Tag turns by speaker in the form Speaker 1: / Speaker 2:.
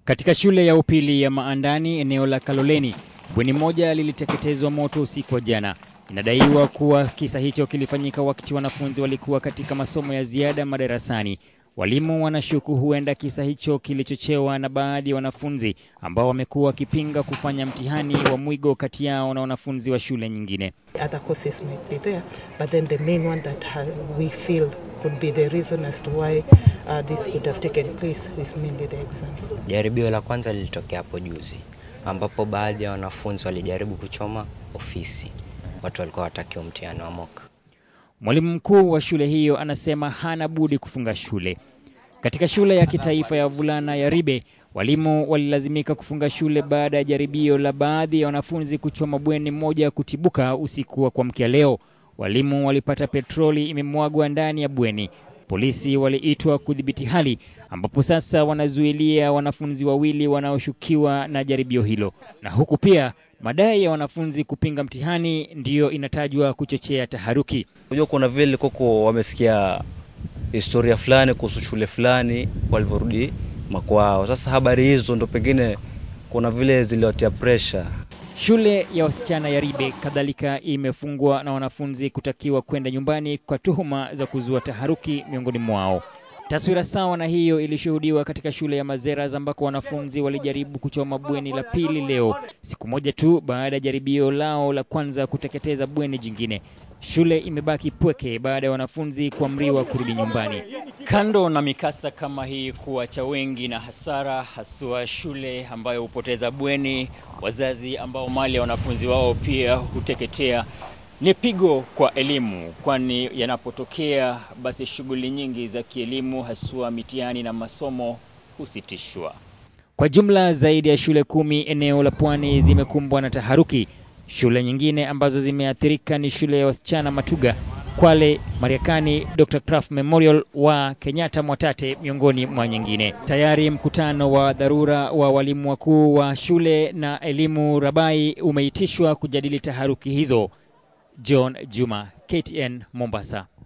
Speaker 1: Katika shule ya upili ya Maandani eneo la Kaloleni, bweni moja liliteketezwa moto usiku wa jana. Inadaiwa kuwa kisa hicho kilifanyika wakati wanafunzi walikuwa katika masomo ya ziada madarasani. Walimu wanashuku huenda kisa hicho kilichochewa na baadhi ya wanafunzi ambao wamekuwa wakipinga kufanya mtihani wa mwigo kati yao na wanafunzi wa shule nyingine.
Speaker 2: Other causes might be there, but then the main one that ha- we feel could be the reason as to why uh, this could have taken place is mainly the exams.
Speaker 3: Jaribio la kwanza lilitokea hapo juzi, ambapo baadhi ya wanafunzi walijaribu kuchoma ofisi. Watu walikuwa watakiwa mtihani wa mock.
Speaker 1: Mwalimu mkuu wa shule hiyo anasema hana budi kufunga shule. Katika shule ya kitaifa ya wavulana ya Ribe, walimu walilazimika kufunga shule baada ya jaribio la baadhi ya wanafunzi kuchoma bweni moja kutibuka usiku wa kuamkia leo. Walimu walipata petroli imemwagwa ndani ya bweni. Polisi waliitwa kudhibiti hali, ambapo sasa wanazuilia wanafunzi wawili wanaoshukiwa na jaribio hilo, na huku pia madai ya wanafunzi kupinga mtihani ndiyo inatajwa kuchochea taharuki.
Speaker 4: Unajua kuna vile koko wamesikia historia fulani kuhusu shule fulani walivyorudi makwao. Sasa habari hizo ndo pengine kuna vile ziliwatia pressure.
Speaker 1: Shule ya wasichana ya Ribe kadhalika imefungwa na wanafunzi kutakiwa kwenda nyumbani kwa tuhuma za kuzua taharuki miongoni mwao. Taswira sawa na hiyo ilishuhudiwa katika shule ya Mazeras ambako wanafunzi walijaribu kuchoma bweni la pili leo, siku moja tu baada ya jaribio lao la kwanza kuteketeza bweni jingine. Shule imebaki pweke baada ya wanafunzi kuamriwa kurudi nyumbani. Kando na mikasa kama hii kuacha wengi na hasara, haswa shule ambayo hupoteza bweni, wazazi ambao mali ya wanafunzi wao pia huteketea, ni pigo kwa elimu, kwani yanapotokea basi shughuli nyingi za kielimu, haswa mitihani na masomo husitishwa. Kwa jumla zaidi ya shule kumi eneo la Pwani zimekumbwa na taharuki. Shule nyingine ambazo zimeathirika ni shule ya wasichana Matuga, Kwale, Mariakani, Dr. Kraft Memorial wa Kenyatta Mwatate miongoni mwa nyingine. Tayari mkutano wa dharura wa walimu wakuu wa shule na elimu Rabai umeitishwa kujadili taharuki hizo. John Juma, KTN Mombasa.